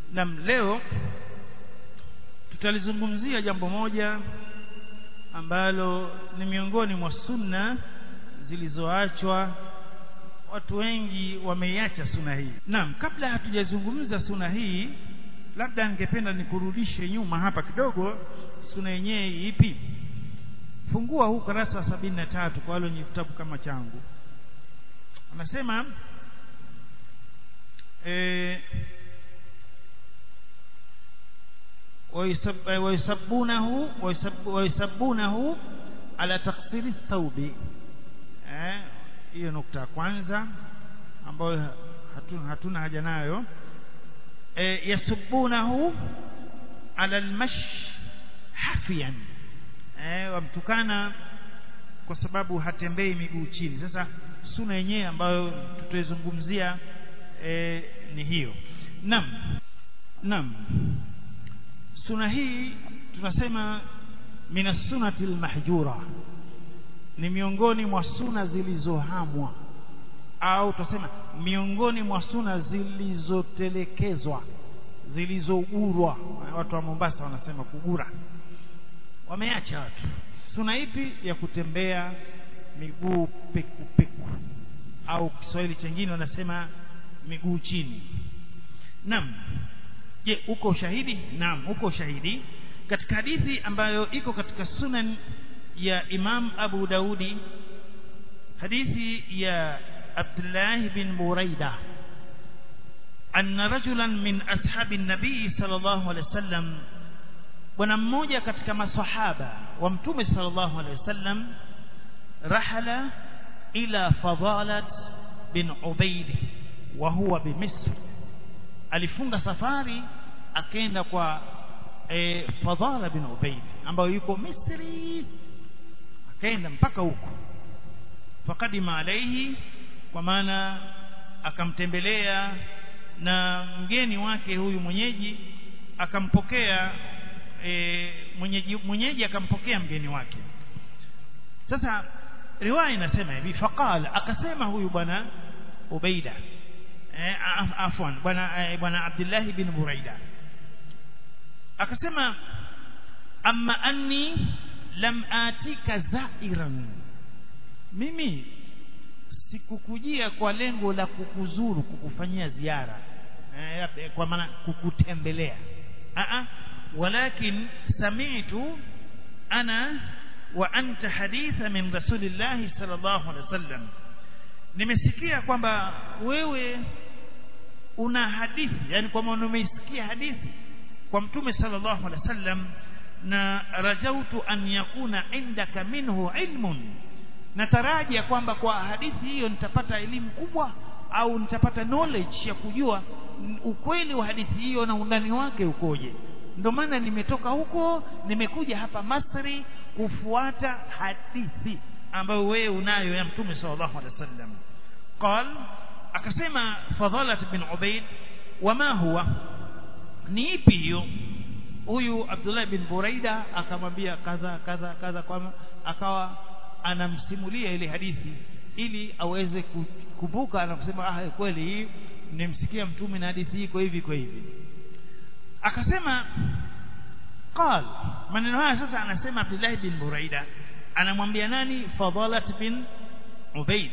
nam leo tutalizungumzia jambo moja ambalo ni miongoni mwa sunna zilizoachwa watu wengi wameiacha suna hii naam kabla hatujazungumza suna hii labda ningependa nikurudishe nyuma hapa kidogo suna yenyewe ipi fungua huu karasa wa sabini na tatu kwa wale wenye kitabu kama changu anasema eh, ويسبونه ويسبونه على تقصير الثوب hiyo nukta ya kwanza ambayo hatuna, hatuna haja nayo e, yasubunahu ala almash hafian e, wamtukana kwa sababu hatembei miguu chini sasa suna yenyewe ambayo tutaizungumzia e, ni hiyo nam nam suna hii tunasema mina sunati almahjura ni miongoni mwa suna zilizohamwa au tunasema miongoni mwa suna zilizotelekezwa zilizogurwa watu wa Mombasa wanasema kugura wameacha watu suna ipi ya kutembea miguu peku peku au Kiswahili chengine wanasema miguu chini naam je uko ushahidi naam uko ushahidi katika hadithi ambayo iko katika sunan ya Imam Abu Daudi hadithi ya Abdullah bin Buraida anna rajulan min ashabi nabii sallallahu alaihi wasallam bwana mmoja katika masahaba wa mtume sallallahu alaihi wasallam rahala ila fadalat bin ubaid wa huwa bimisr alifunga safari akaenda kwa e, Fadhala bin Ubaid ambayo yuko Misri akaenda mpaka huko fakadima alaihi kwa maana akamtembelea na mgeni wake huyu mwenyeji akampokea e, mwenyeji mwenyeji akampokea mgeni wake sasa riwaya inasema hivi faqala akasema huyu bwana Ubaida afwan bwana bwana Abdullah bin Buraida akasema amma anni lam atika zairan mimi sikukujia kwa lengo la kukuzuru kukufanyia ziara eh, kwa maana kukutembelea a walakin sami'tu ana wa anta haditha min rasulillahi sallallahu alaihi wasallam nimesikia kwamba wewe una hadithi yani kwa maana umeisikia hadithi kwa mtume sallallahu alaihi wasallam na rajautu an yakuna indaka minhu ilmun natarajia kwamba kwa hadithi hiyo nitapata elimu kubwa au nitapata knowledge ya kujua ukweli wa hadithi hiyo na undani wake ukoje ndio maana nimetoka huko nimekuja hapa Masri kufuata hadithi ambayo wewe unayo ya mtume sallallahu alaihi wasallam قال akasema fadhalat bin ubaid wama huwa ni ipi hiyo huyu Abdullah bin Buraida akamwambia kadha kadha kadha kwa akawa anamsimulia ile hadithi ili aweze kukumbuka na kusema ah kweli hii nimsikia mtume na hadithi hii kwa hivi kwa hivi akasema qal maneno haya sasa anasema Abdullah bin Buraida anamwambia nani Fadalat bin Ubaid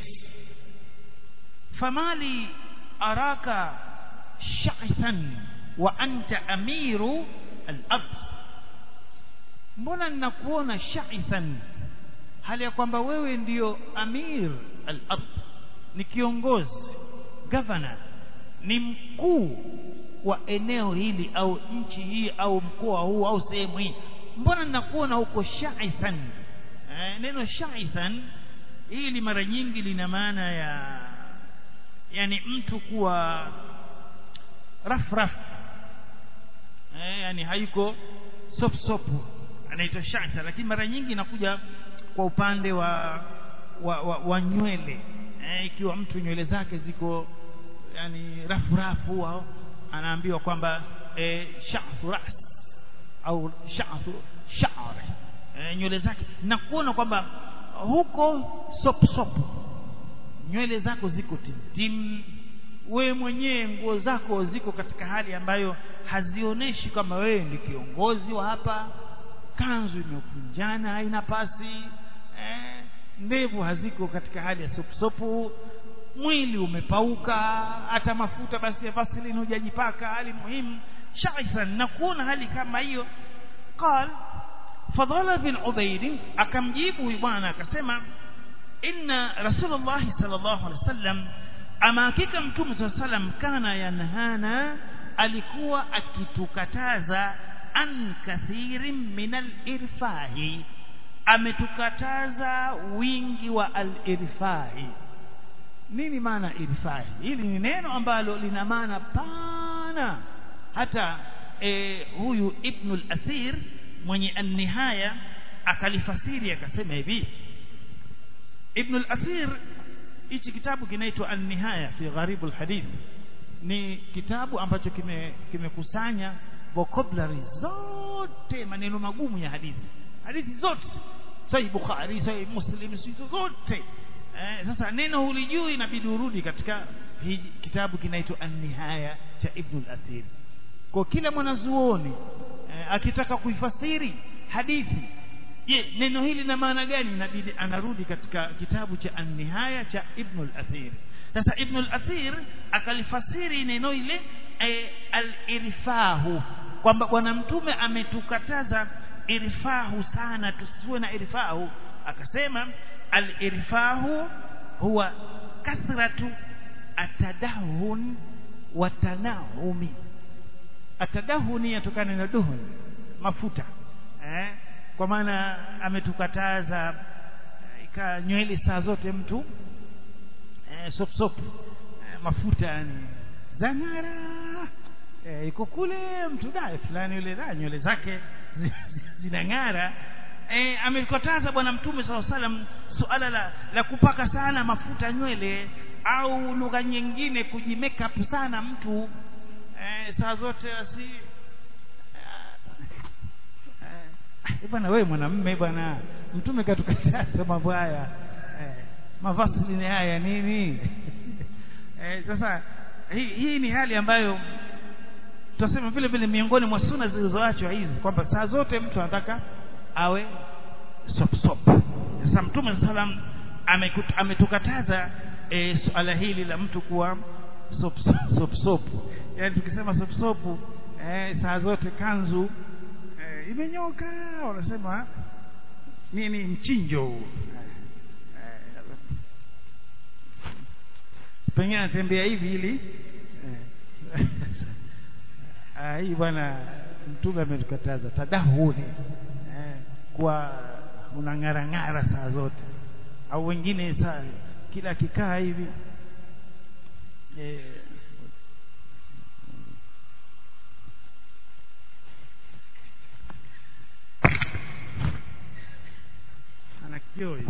famali araka sha'than wa anta amiru al-ard mbona ninakuona sha'than hali ya kwamba wewe ndiyo amir al-ard ni kiongozi governor ni mkuu wa eneo hili au nchi hii au mkoa huu au sehemu hii mbona ninakuona huko sha'than eh, neno sha'than hili mara nyingi lina maana ya yani mtu kuwa raf raf eh, yani hayuko sop sop anaitwa sha'tha lakini mara nyingi inakuja kwa upande wa wa, wa, wa nywele eh, ikiwa mtu nywele zake ziko yani rafu rafu au anaambiwa kwamba eh, sha'thu ras au sha'thu sha'r eh, nywele zake na kuona kwamba huko sop sop nywele zako ziko timtim wewe mwenyewe nguo zako ziko katika hali ambayo hazionyeshi kama wewe ni kiongozi wa hapa kanzu imekunjana haina pasi eh, ndevu haziko katika hali ya sopusopu mwili umepauka hata mafuta basi ya vaseline hujajipaka hali muhimu shaisan na kuona hali kama hiyo qal fadhala bin ubaid akamjibu huyu bwana akasema inna rasulullah sallallahu alaihi wasallam ama hakika mtume sallallahu alaihi wasallam kana yanhana alikuwa akitukataza an kathirin min al-irfahi ametukataza wingi wa al-irfahi nini maana irfahi hili ni neno ambalo lina maana pana hata e, huyu ibn al-athir mwenye an-nihaya akalifasiri akasema hivi ibn al-athir hichi kitabu kinaitwa an-nihaya fi gharib al-hadith ni kitabu ambacho kimekusanya kime vocabulary zote maneno magumu ya hadithi hadithi zote sahih bukhari sahih muslim zote eh, sasa neno hulijui inabidi urudi katika hii kitabu kinaitwa an-nihaya cha ibn al-athir kwa kila mwanazuoni eh, akitaka kuifasiri hadithi je neno hili na maana gani inabidi anarudi katika kitabu cha an-nihaya cha ibn al-athir sasa ibn al-athir akalifasiri neno ile e, al-irfahu kwamba bwana mtume ametukataza irfahu sana tusiwe na irfahu akasema al-irfahu huwa kathratu atadahun wa tanahumi atadahuni yatokana na duhun mafuta eh kwa maana ametukataza ika nywele saa zote mtu eh, sop sop eh, mafuta yani zangara eh, iko kule mtu dae fulani yule da nywele zake zinang'ara eh, amekataza bwana mtume saa salam suala la, la kupaka sana mafuta nywele au lugha nyingine kujimake up sana mtu eh, saa zote asi eh, bwana wewe mwanamume bwana mtume katukataza mambo haya eh, mavasilini haya nini eh, sasa hii, hii ni hali ambayo tutasema vile vile miongoni mwa suna zilizoachwa hizi kwamba saa zote mtu anataka awe sop sop sasa mtume salam ametukataza e, suala hili la mtu kuwa sop sop sop yani tukisema sop sop eh, saa zote kanzu eh, imenyoka wanasema nini mchinjo huu pengine anatembea hivi ili ah, hii bwana mtume ametukataza tadahuni eh, kwa unang'arang'ara saa zote au wengine saa kila kikaa hivi eh, ana kioo hivi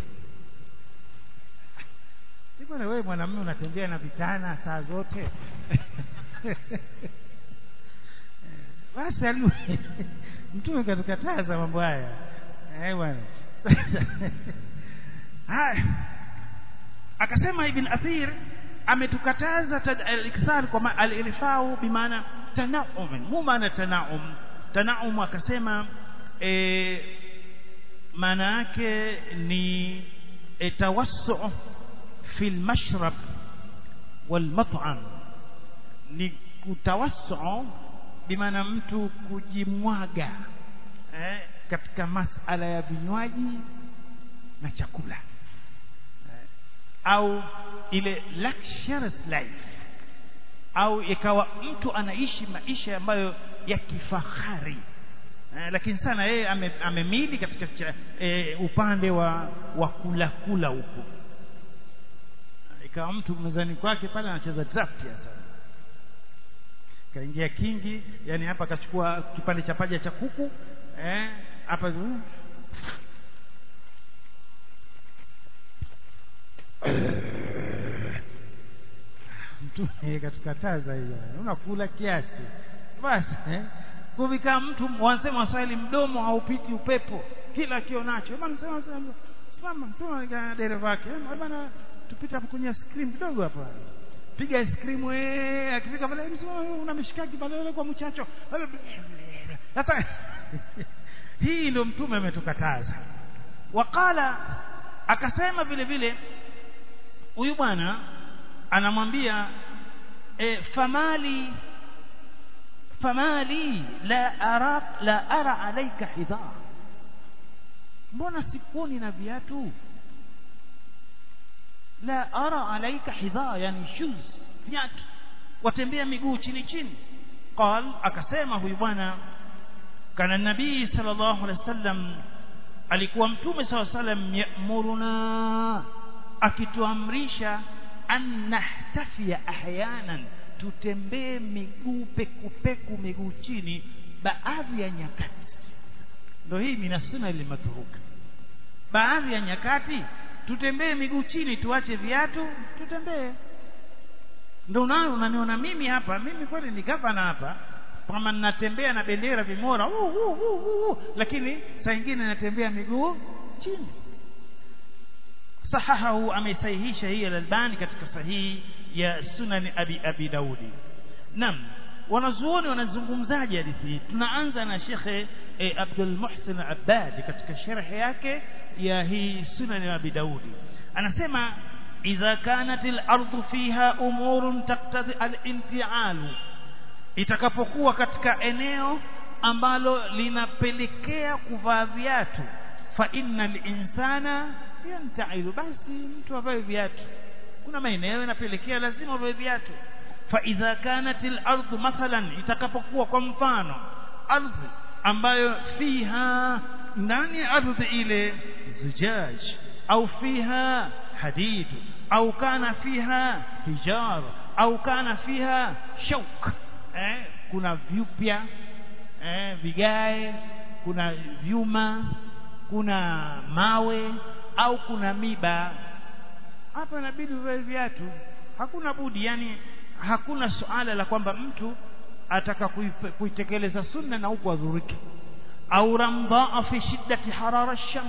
bwana wewe mwanamume unatembea na vitana saa zote basi alu mtume katukataza mambo haya eh bwana haya akasema ibn athir ametukataza al-ikthar kwa al-irfau bimaana tanaum mu maana tanaum tanaum akasema e, maana yake ni e, tawassu fi al-mashrab wal-mat'am ni kutawassu bimaana mtu kujimwaga eh, katika masala ya vinywaji na chakula eh, au ile luxurious life au ikawa mtu anaishi maisha ambayo ya kifahari eh, lakini sana yeye ame, amemili katika cha, eh, upande wa wa kula kula huko ikawa mtu mezani kwake pale anacheza draft hasa kaingia kingi yani hapa akachukua kipande cha paja cha kuku eh hapa mtume katukataza hiyo unakula kiasi basi eh kuvikaa mtu wanasema waswahili mdomo haupiti upepo kila kionacho bwana sema simama tuma dereva wake bwana tupite hapo kwenye screen kidogo hapa piga ice cream eh akifika pale una mishikaki pale kwa mchacho sasa hii ndio mtume ametukataza waqala akasema vile vile huyu bwana anamwambia e, famali famali la ara la ara alayka hidha mbona sikuoni na viatu la ara alayka hidha yani shoes viatu watembea miguu chini chini qal akasema huyu bwana kana nabii sallallahu alaihi wasallam alikuwa mtume sallallahu alaihi wasallam yamuruna akituamrisha an nahtafia ahyanan tutembee miguu pekupeku miguu chini baadhi ya nyakati ndio hii minasuna ile mathuruka baadhi ya nyakati tutembee miguu chini tuache viatu tutembee ndio nayo unaniona mimi hapa mimi kweli ni gavana hapa kama ninatembea na bendera vimora uh, uh, uh, uh, lakini saa nyingine natembea miguu chini sahahahu amesahihisha hii al-Albani katika sahihi ya Sunan Abi Abi Daudi nam wanazuoni wanazungumzaje hadithi hii tunaanza na Shekhe e, Abdul Muhsin Abbad katika sharhi yake ya hii Sunan Abi Daudi anasema idha kanat al-ardu fiha umurun taqtadi al-inti'alu itakapokuwa katika eneo ambalo linapelekea kuvaa viatu fa innal insana yantailu basi mtu avae viatu kuna maeneo yanapelekea lazima avae viatu fa idha kanat al-ardu mathalan itakapokuwa kwa mfano ardhi ambayo fiha ndani ya ardhi ile zujaj au fiha hadid au kana fiha hijar au kana fiha shauk eh, kuna vyupya eh, vigae kuna vyuma kuna mawe au kuna miba hapa inabidi uvae viatu hakuna budi yani hakuna suala la kwamba mtu ataka kuitekeleza sunna na huku adhuriki au ramdhaa fi shiddati harara shams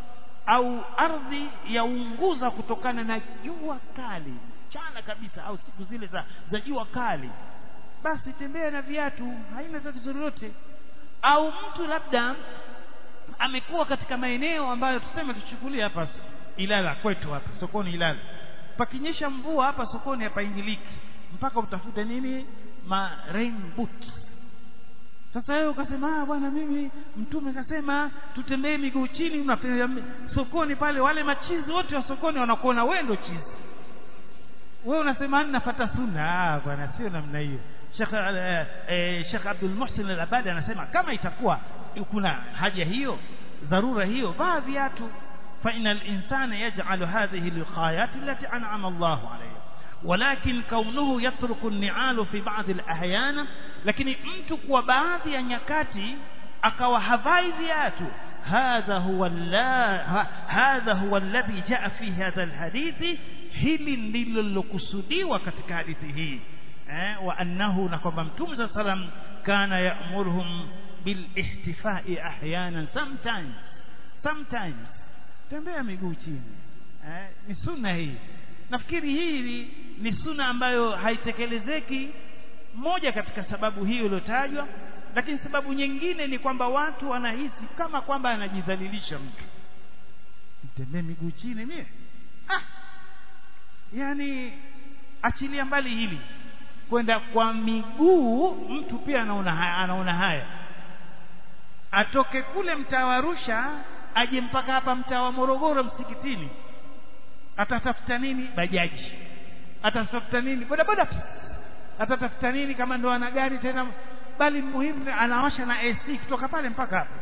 au ardhi yaunguza kutokana na jua kali chana kabisa au siku zile za, za jua kali basi tembea na viatu haina tatizo lolote au mtu labda amekuwa katika maeneo ambayo tuseme tuchukulie hapa Ilala kwetu hapa sokoni Ilala pakinyesha mvua hapa sokoni hapaingiliki mpaka utafute nini ma rain boot sasa wewe ukasema ah bwana mimi mtume kasema tutembee miguu chini unafanya sokoni pale wale machizi wote wa sokoni wanakuona wewe ndo chizi wewe unasema nafuata sunna ah bwana sio namna hiyo Sheikh eh, Sheikh Abdul Muhsin Al-Abadi anasema kama itakuwa kuna haja hiyo dharura hiyo vaa viatu fa inal insana yaj'alu hadhihi al-khayat allati an'ama Allahu alayha ولكن كونه يترك النعال في بعض الأحيان lakini mtu kwa baadhi ya nyakati akawa havai viatu hadha huwa la hadha huwa alladhi jaa fi hadha alhadithi hili ndilo lilokusudiwa katika hadithi hii eh, wa annahu na kwamba mtume saa salam kana ya'muruhum bil ihtifai ahyanan sometimes sometimes tembea miguu chini eh, ni sunna hii nafikiri hii ni sunna ambayo haitekelezeki moja katika sababu hiyo iliyotajwa lakini sababu nyingine ni kwamba watu wanahisi kama kwamba anajidhalilisha mtu mtembee miguu chini mie ah yani achilia mbali hili kwenda kwa miguu mtu pia anaona haya, anaona haya atoke kule mtaa wa Arusha aje mpaka hapa mtaa wa Morogoro msikitini atatafuta nini bajaji atatafuta nini bodaboda atatafuta nini kama ndo ana gari tena bali muhimu anawasha na AC kutoka pale mpaka hapo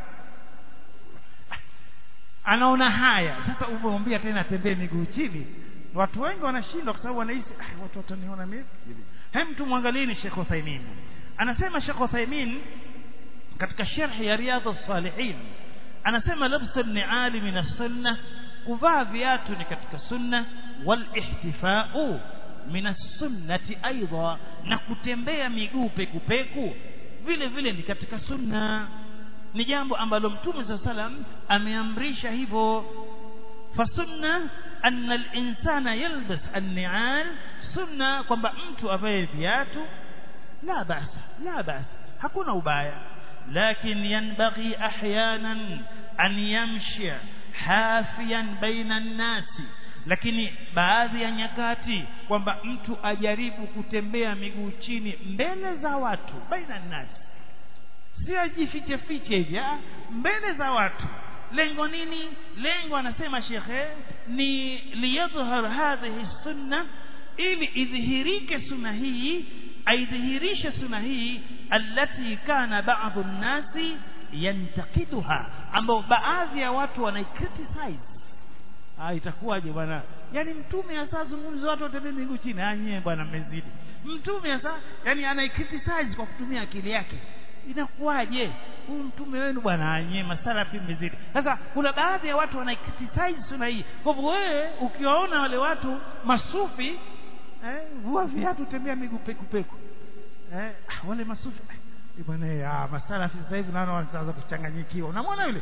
anaona haya sasa umwambia tena tembee miguu chini watu wengi wanashindwa kwa sababu wanahisi ah, watu wataniona mimi hem tumwangalieni Sheikh Uthaymeen anasema Sheikh Uthaymeen katika sharhi ya Riyadhus Salihin anasema labsa ni'ali min as-sunnah kuvaa viatu ni katika sunna wal ihtifa'u min as-sunnati aidha na kutembea miguu pekupeku vile vile ni katika sunna ni jambo ambalo mtume sa salam ameamrisha hivyo fasunna anna al-insana yalbas an-ni'al sunna kwamba mtu avae viatu la basa la basa hakuna ubaya lakin yanbaghi ahyanan an yamshi hafiyan baina an-nasi lakini baadhi ya nyakati kwamba mtu ajaribu kutembea miguu chini mbele za watu baina nasi si ajifiche fiche hivi mbele za watu lengo nini lengo anasema shekhe ni liyadhhar hadhihi sunna ili idhihirike sunna hii aidhihirishe sunna hii allati kana ba'dhu an-nasi yantaqiduha ambao baadhi ya watu wanaicriticize ah itakuwaje bwana yani mtume hasa zungumza watu watembee miguu chini ah nyewe bwana mmezidi mtume hasa yani anaicriticize kwa kutumia akili yake inakuwaje huyu mtume wenu bwana anye masalafi mmezidi sasa kuna baadhi ya watu wanaicriticize sunna hii kwa hivyo wewe ukiwaona wale watu masufi eh vua viatu tembea miguu peku peku eh ah, wale masufi eh, bwana ah masalafi sasa hivi naona wanaanza kuchanganyikiwa unamwona yule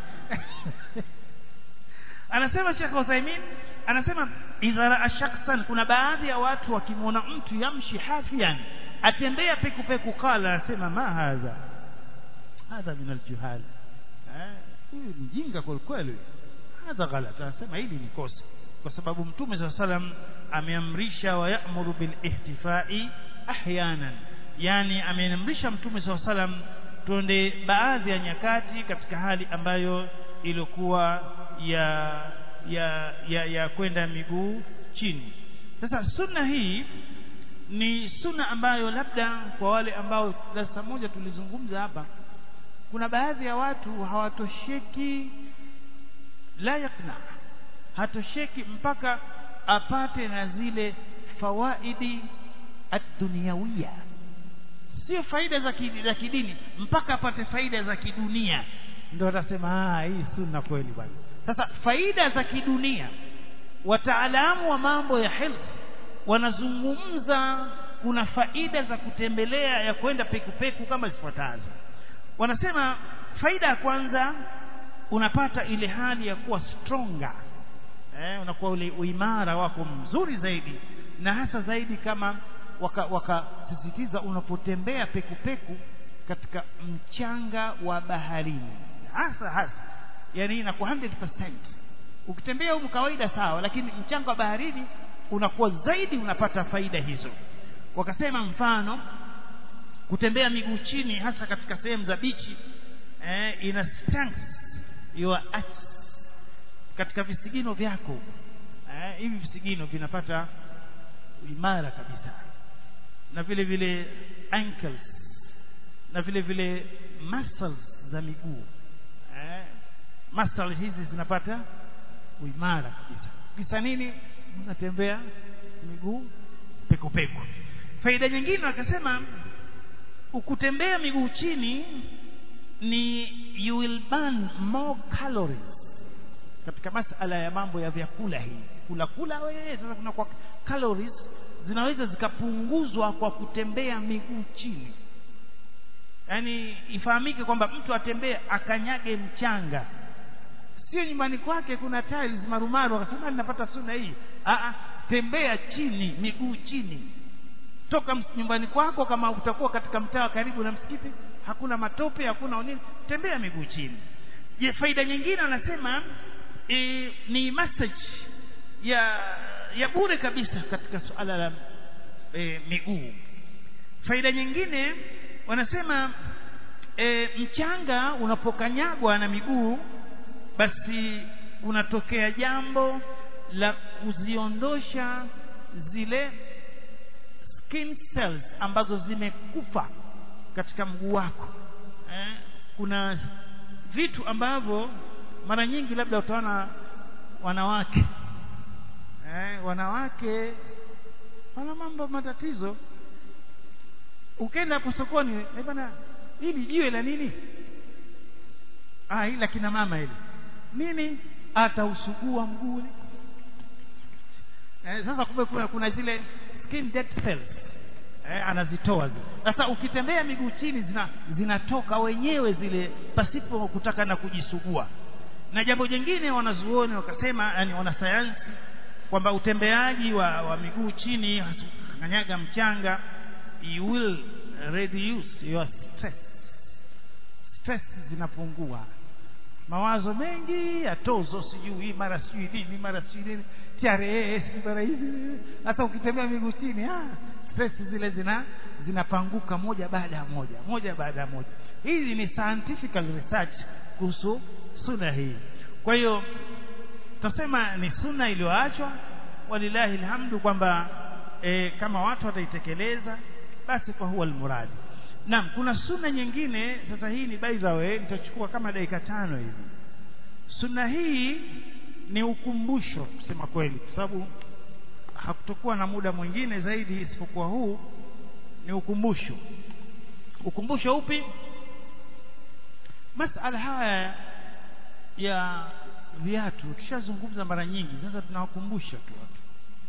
anasema Sheikh Uthaymeen anasema idha raa shakhsan kuna baadhi ya watu wakimwona mtu yamshi hafian atembea peku peku kala anasema ma hadha hadha min aljuhal huyu mjinga kwa kweli hadha ghalat anasema hili ni kosa kwa sababu mtume saa salam ameamrisha wa ya'muru bil ihtifai ahyanan yani ameamrisha mtume saa salam tuende baadhi ya nyakati katika hali ambayo ilikuwa ya ya ya, ya kwenda miguu chini sasa sunna hii ni sunna ambayo labda kwa wale ambao darasa moja tulizungumza hapa kuna baadhi ya watu hawatosheki la yakna hatosheki mpaka apate na zile fawaidi ad-dunyawiyya sio faida za kidini, za kidini mpaka apate faida za kidunia ndio atasema ah hii sunna kweli bwana sasa faida za kidunia wataalamu wa mambo ya health wanazungumza kuna faida za kutembelea ya kwenda pekupeku kama zifuatazo wanasema faida ya kwanza unapata ile hali ya kuwa stronger eh, unakuwa ule uimara wako mzuri zaidi na hasa zaidi kama wakasisitiza waka unapotembea pekupeku katika mchanga wa baharini hasa hasa yani inakuwa 100% ukitembea huko kawaida sawa lakini mchanga wa baharini unakuwa zaidi unapata faida hizo wakasema mfano kutembea miguu chini hasa katika sehemu za bichi eh, ina strength your arch katika visigino vyako eh, hivi visigino vinapata imara kabisa na vile vile ankles na vile vile muscles za miguu eh, muscles hizi zinapata uimara kabisa kisa nini unatembea miguu peko peko faida nyingine wakasema ukutembea miguu chini ni you will burn more calories katika masala ya mambo ya vyakula hii kula kula wewe sasa kuna kwa calories zinaweza zikapunguzwa kwa kutembea miguu chini yaani ifahamike kwamba mtu atembee akanyage mchanga sio nyumbani kwake kuna tiles marumaru akasema ninapata sunna hii a tembea chini miguu chini toka nyumbani kwako kama utakuwa katika mtaa karibu na msikiti hakuna matope hakuna nini tembea miguu chini je faida nyingine anasema e, ni message ya ya bure kabisa katika suala la e, miguu faida nyingine wanasema e, mchanga unapokanyagwa na miguu basi kunatokea jambo la kuziondosha zile skin cells ambazo zimekufa katika mguu wako eh, kuna vitu ambavyo mara nyingi labda utaona wanawake eh, wanawake wana mambo matatizo ukenda hapo sokoni eh bana hili jiwe la nini ah hili la kina mama hili nini atausugua mguu eh, sasa kumbe kuna, kuna zile skin dead cells eh, anazitoa zile sasa ukitembea miguu chini zina zinatoka wenyewe zile pasipo kutaka na kujisugua na jambo jingine wanazuoni wakasema yani wanasayansi kwamba utembeaji wa, wa miguu chini kanyaga mchanga you will reduce your stress stress zinapungua mawazo mengi ya tozo sijui mara sijui nini mara sijui nini TRS mara hivi hata ukitembea miguu chini ah stress zile zina zinapanguka moja baada ya moja moja baada ya moja hizi ni scientific research kuhusu sunna hii kwa hiyo tutasema ni sunna iliyoachwa walilahi alhamdu kwamba e, kama watu wataitekeleza basi kwa huwa almuradi naam kuna sunna nyingine sasa hii ni by the way nitachukua kama dakika tano hivi sunna hii ni ukumbusho kusema kweli kwa sababu hakutokuwa na muda mwingine zaidi isipokuwa huu ni ukumbusho ukumbusho upi masala haya ya viatu tushazungumza mara nyingi sasa tunawakumbusha tu watu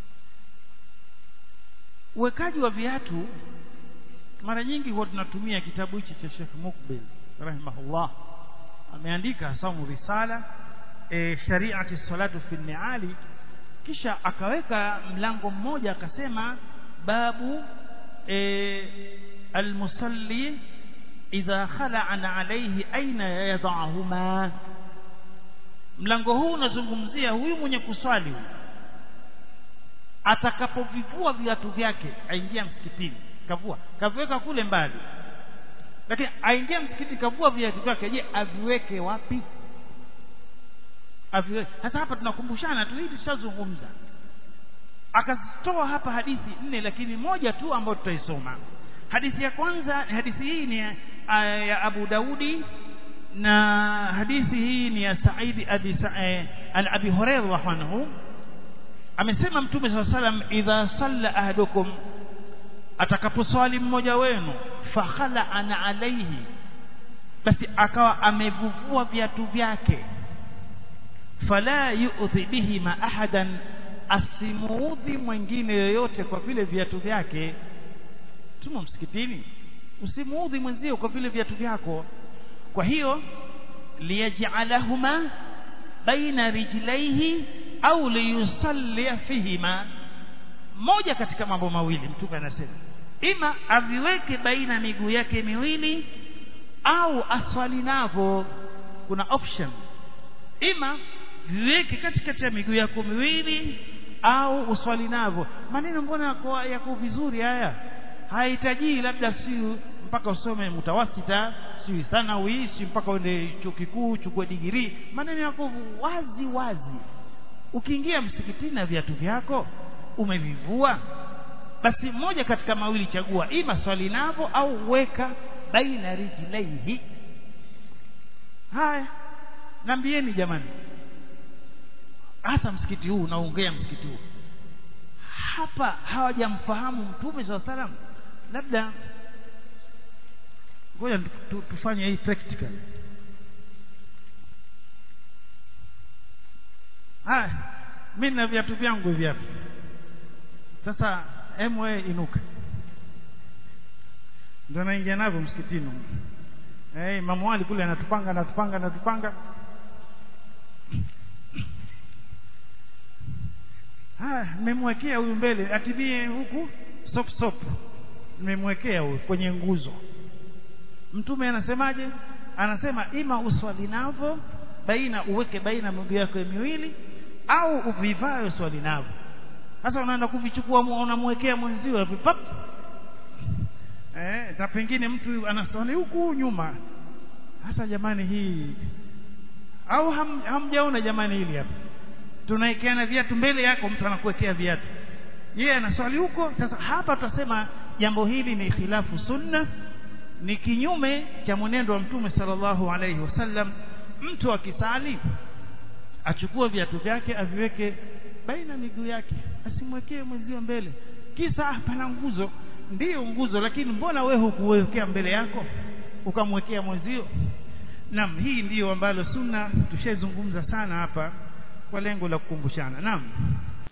uwekaji wa viatu mara nyingi huwa tunatumia kitabu hichi cha Sheikh Mukbil rahimahullah ameandika samu risala e, shari'ati salatu fi ni'ali kisha akaweka mlango mmoja akasema babu e, almusalli idha khala'an alayhi aina yadhahuma mlango huu unazungumzia huyu mwenye kuswali atakapovivua viatu vyake aingia msikitini kavua kaviweka kule mbali lakini aingia msikiti kavua viatu vyake je aviweke wapi aviweke sasa hapa tunakumbushana tu hili tushazungumza akazitoa hapa hadithi nne lakini moja tu ambayo tutaisoma hadithi ya kwanza hadithi hii ni ya Abu Daudi na hadithi hii ni ya Saidi abi Sa'id an Abi Hurairah anhu amesema mtume swalla salam idha salla ahadukum atakaposwali mmoja wenu fakhala ana alaihi basi akawa amevuvua viatu vyake fala yu'dhi bihi ma ahadan asimuudhi mwingine yoyote kwa vile viatu vyake tumo msikitini usimuudhi mwenzio kwa vile viatu vyako kwa hiyo liyaj'alahuma baina rijlaihi au liyusalli fihima moja katika mambo mawili mtume anasema ima aviweke baina miguu yake miwili au aswali navo kuna option ima viweke katikati ya miguu yako miwili au uswali navo maneno mbona yako, yako vizuri haya hahitaji labda si mpaka usome mutawasita si thanawi si mpaka uende chuo kikuu uchukue digrii maneno yako wazi wazi ukiingia msikitini na viatu vyako umevivua basi moja katika mawili chagua ima swali navo au weka baina rijlaihi haya nambieni jamani hasa msikiti huu unaongea msikiti huu hapa hawajamfahamu mtume saa salam labda ngoja tufanye hii practical haya mimi na viatu vyangu hivi hapa sasa emwe inuka ndio naingia navyo msikitini eh imamu Ali kule anatupanga anatupanga anatupanga haya nimemwekea huyu mbele atibie huku stop stop nimemwekea huyu kwenye nguzo mtume anasemaje anasema ima uswali navo baina uweke baina miguu yako miwili au uvivae swali navo sasa unaenda kuvichukua unamwekea mwenzio vipap eh na pengine mtu anaswali huku nyuma hasa jamani hii au ham, hamjaona jamani hili hapa tunaekeana viatu mbele yako mtu anakuwekea viatu yeye anaswali huko sasa hapa tutasema jambo hili ni khilafu sunna ni kinyume cha mwenendo wa mtume sallallahu alaihi wasallam mtu akisali achukue viatu vyake aviweke baina miguu yake asimwekee mwenzio mbele kisa pana nguzo ndiyo nguzo lakini mbona wewe hukuwekea mbele yako ukamwekea mwenzio naam hii ndiyo ambalo sunna tushazungumza sana hapa kwa lengo la kukumbushana naam